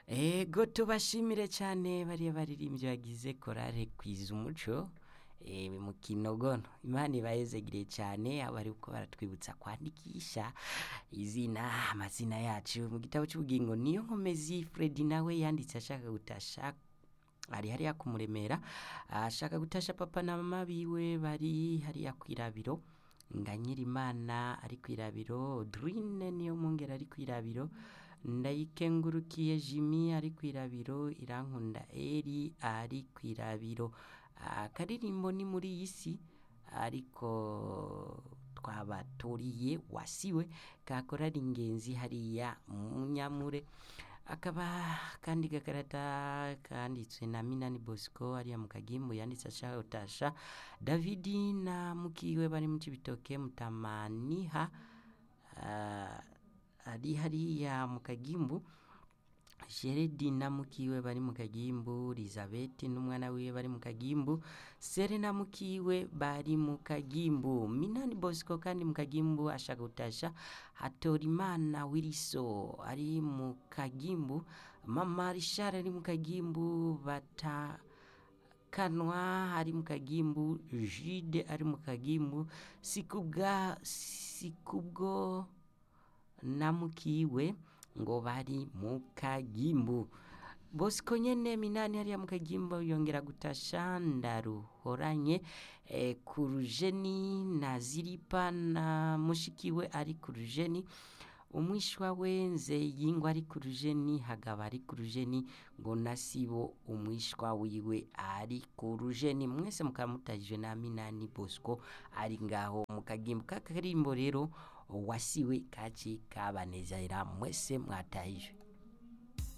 ego tubashimire cyane bariya baririmbyi bagize korale kwiza umuco eh, mu kinogono imana ibayezegire cyane abo bari uko baratwibutsa kwandikisha izina amazina yacu mu gitabo cy'ubugingo niyo nkomezi Freddy nawe yanditse ashaka gutasha ari hariya kumuremera ashaka gutasha papa na mama biwe bari hariya kwirabiro Nganyirimana ari kwirabiro Drine niyo mungera ari kwirabiro ndayikengurukiye Jimmy ari kwirabiro irankunda Eri ari kwirabiro akaririmbo ni muri iyi si ariko twabatoriye wasiwe kakora ari ingenzi hariya mu nyamure akaba kandi gakarata kanditswe na Minani Bosco hariya mu kagimbo yanditse ashaka gutasha Davidi na mukiwe bari mu Cibitoke mutamaniha ah, ari hariya mu kagimbu Sheredi na mukiwe bari mu kagimbu Elizabeth n'umwana wiwe bari mu kagimbu Serena mukiwe bari mu kagimbu Minani Bosco kandi mu kagimbu ashaka gutasha Hatorimana Wiriso ari mu kagimbu Mama Richard ari mu kagimbu bata kanwa ari mu kagimbu Jude ari mu kagimbu sikubwa sikubwo namukiwe ngo bari mu kagimbu bosco nyene minani hariya mu kagimbo yongera gutasha ndaruhoranye e, ku rujeni na ziripa na mushikiwe ari ku rujeni umwishwa wenze yingwa ari ku rujeni hagaba ari ku rujeni ngo nasibo umwishwa wiwe ari ku rujeni mwese mukamutajwe na minani bosco ari ngaho mu kagimbo kakarimbo rero wasiwe kaci kabanezera mwese mwatahijwe